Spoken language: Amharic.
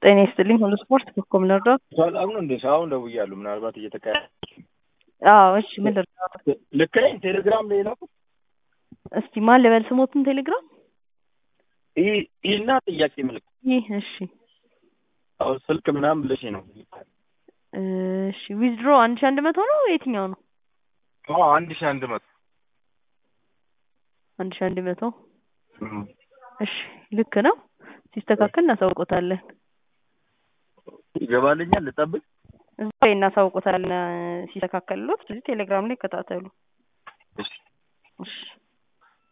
ጤና ይስጥልኝ ሁሉ ስፖርት በኮም ልርዳዎት? ሰላም ነው እንዴ? አሁን ደውያለሁ። ምናልባት እየተካሄደ አዎ እሺ ምን ልርዳዎት? ልክ ነኝ? ቴሌግራም ላይ ነው። እስቲ ማን ልበል ስሞትን ቴሌግራም ይህ ይህና ጥያቄ ምልክት ይህ እሺ አሁን ስልክ ምናምን ብለሽ ነው። እሺ ዊዝድሮ አንድ ሺህ አንድ መቶ ነው የትኛው ነው? አዎ አንድ ሺህ አንድ መቶ አንድ ሺህ አንድ መቶ እሺ ልክ ነው። ሲስተካከል እናሳውቆታለን። ይገባልኛል። ልጠብቅ? እዛ ላይ እናሳውቆታለን ሲስተካከልሎት። ስለዚህ ቴሌግራም ላይ ይከታተሉ። እሺ እሺ